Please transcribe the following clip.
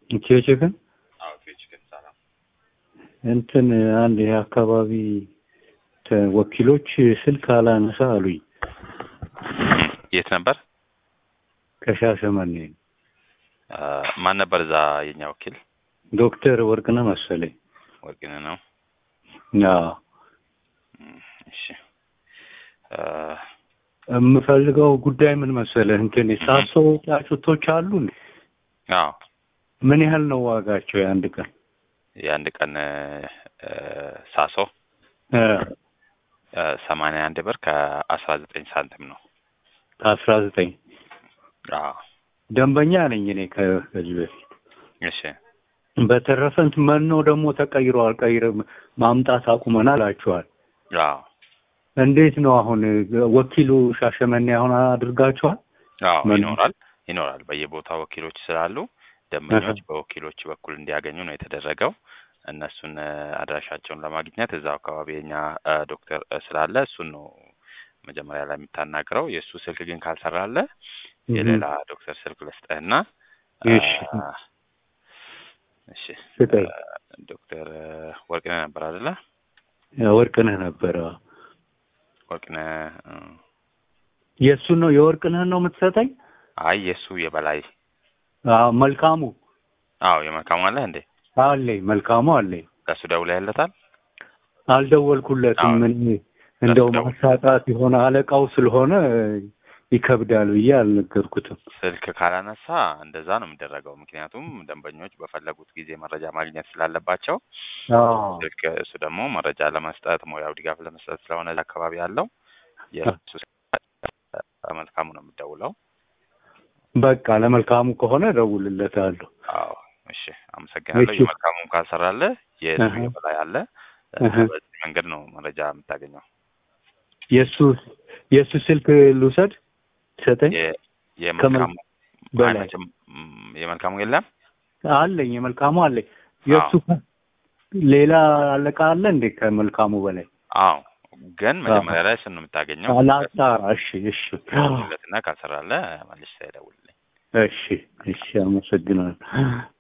ኢትዮ ቺክን አዎ ኢትዮ ቺክን ሰላም። እንትን አንድ የአካባቢ ተ- ወኪሎች ስልክ አላነሳ አሉኝ የት ነበር? ከሻሸመኔ አ፣ ማን ነበር እዛ የኛ ወኪል? ዶክተር ወርቅነህ መሰለኝ ወርቅነህ ነው። አዎ እም፣ እሺ አ፣ የምፈልገው ጉዳይ ምን መሰለህ እንትን ሳሶ ጫጩቶች አሉ እንዴ? አዎ ምን ያህል ነው ዋጋቸው የአንድ ቀን የአንድ ቀን እ፣ ሳሶ እ፣ ሰማንያ አንድ ብር ከአስራ ዘጠኝ ሳንቲም ነው። ከአስራ ዘጠኝ አዎ ደንበኛ ነኝ እኔ ከ- ከዚህ በፊት እሺ በተረፈ እንትን መኖ ደግሞ ተቀይሯል ቀይረ ማምጣት አቁመናል አላችኋል አዎ እንዴት ነው አሁን ወኪሉ ሻሸመኔ አሁን አድርጋችኋል አዎ ምን- ይኖራል ይኖራል። በየቦታው ወኪሎች ስላሉ ደንበኞች በወኪሎች በኩል እንዲያገኙ ነው የተደረገው። እነሱን እ፣ አድራሻቸውን ለማግኘት እዛው አካባቢ የኛ እ፣ ዶክተር እ፣ ስላለ እሱን ነው መጀመሪያ ላይ የምታናግረው። የእሱ ስልክ ግን ካልሰራለ የሌላ ዶክተር ስልክ ልስጥህና እ፣ እሺ። እሺ ስጠኝ። እ፣ ዶክተር እ፣ ወርቅነህ ነበር አይደለ? ወርቅነህ ነበረ ወርቅነህ እ፣ የእሱን ነው የወርቅነህን ነው የምትሰጠኝ አይ የእሱ የበላይ አዎ መልካሙ አዎ የመልካሙ አለ እንዴ? አለኝ መልካሙ አለኝ ለእሱ ደውለህለታል? አልደወልኩለትም አዎ። ምን እንደው ደውል። ማሳጣት የሆነ አለቃው ስለሆነ ይከብዳል ብዬ አልነገርኩትም ስልክ ካላነሳ እንደዛ ነው የሚደረገው። ምክንያቱም ደንበኞች በፈለጉት ጊዜ መረጃ ማግኘት ስላለባቸው አዎ ስልክ እሱ ደግሞ መረጃ ለመስጠት ሙያው ድጋፍ ለመስጠት ስለሆነ እዛ አካባቢ ያለው የእሱ መልካሙ ነው የምደውለው። በቃ ለመልካሙ ከሆነ እደውልለታለሁ አዎ እሺ፣ አመሰግናለሁ። እሺ። የመልካሙን ካልሰራለ የእሱ እህ። የበላይ አለ። እህ። በዚህ መንገድ ነው መረጃ የምታገኘው። የእሱ የእሱ ስልክ ልውሰድ ሰጠኝ የ- የመልካሙ በላይ አይመችም? ም፣ የመልካሙ የለም። አለኝ የመልካሙ አለኝ የእሱ ሌላ አለቃ አለ እንዴ ከመልካሙ በላይ አዎ፣ ግን መጀመሪያ ላይ እሱን ነው የምታገኘው። ላጣራ እሺ እሺ ደውልለትና ካልሰራለ መልስ ደውልልኝ። እሺ እሺ አመሰግናለሁ